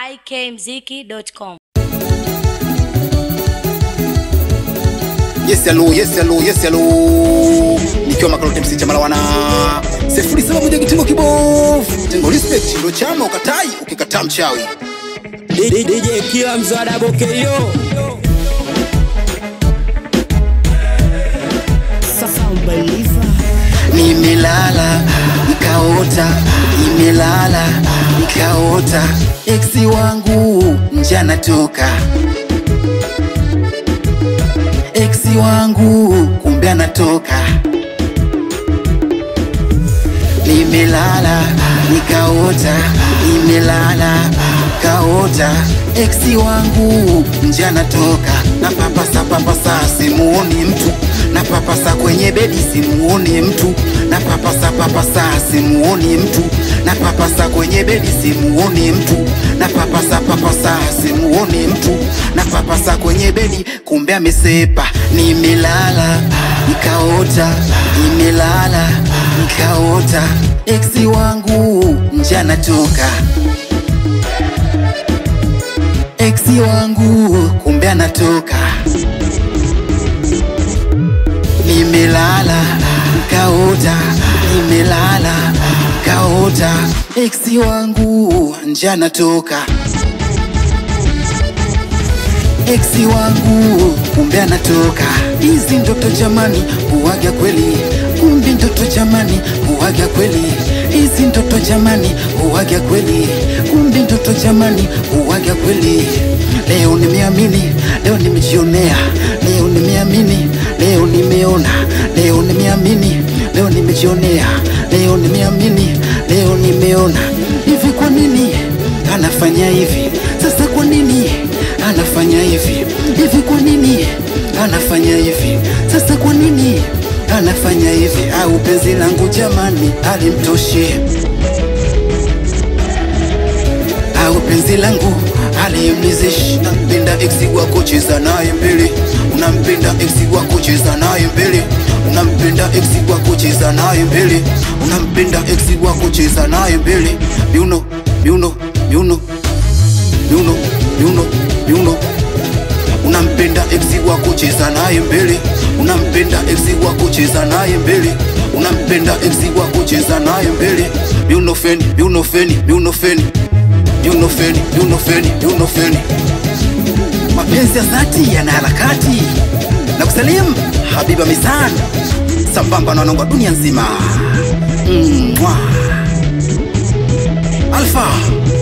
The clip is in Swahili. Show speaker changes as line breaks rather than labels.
ikmziki.com.
Yes hello, yes hello, yes hello. Nikiwa Makalote MC Chamala wana sifuri saba moja kitengo kibovu. Tengo respect ndo chama ukatai ukikataa mchawi.
DJ Kila mzada bokeyo
Nimelala nikaota, nimelala nikaota, eksi wangu nje anatoka, eksi wangu kumbe anatoka. Nimelala nikaota, nimelala kaota, eksi wangu nje anatoka, na papasa papasa simuoni mtu, na papasa kwenye bedi simuoni mtu, na papasa papasa simuoni mtu, na papasa kwenye bedi simuoni mtu, na papasa papasa simuoni mtu, na papasa kwenye bedi kumbe amesepa. Nimelala nikaota, nimelala nikaota, eksi wangu nje anatoka eksi wangu kumbe anatoka. Nimelala nikaota, nimelala nikaota, eksi wangu nje anatoka. Eksi wangu kumbe anatoka. Hizi ndoto jamani, huwaga kweli, kumbe ndoto jamani, huwaga kweli. Hizi ndoto jamani, huwaga kweli, kumbe ndoto jamani, huwaga kweli. Leo nimeamini, leo nimejionea, leo nimeamini, leo nimeona, leo nimeamini, leo nimejionea, leo nimeamini, leo nimeona. Hivi kwa nini anafanya hivi? Sasa kwa nini anafanya hivi? Hivi kwa nini anafanya hivi? Sasa kwa nini anafanya hivi? Au penzi langu jamani alimtoshe? Au penzi langu alimlizishi? Unampenda eksi wako, cheza naye mbele. Unampenda eksi wako, cheza naye mbele. Unampenda eksi wako, cheza naye mbele. Unampenda eksi wako, cheza naye mbele. Miuno, miuno, miuno, miuno, miuno, miuno unampenda eksi wako cheza naye mbele unampenda eksi wako cheza naye mbele unampenda eksi wako cheza naye mbele miunofeni miunofeni miunofeni miunofeni miunofeni miunofeni mapenzi ya dhati yana harakati na kusalimu habiba misan sambamba na wanangu dunia nzima Mwah. alfa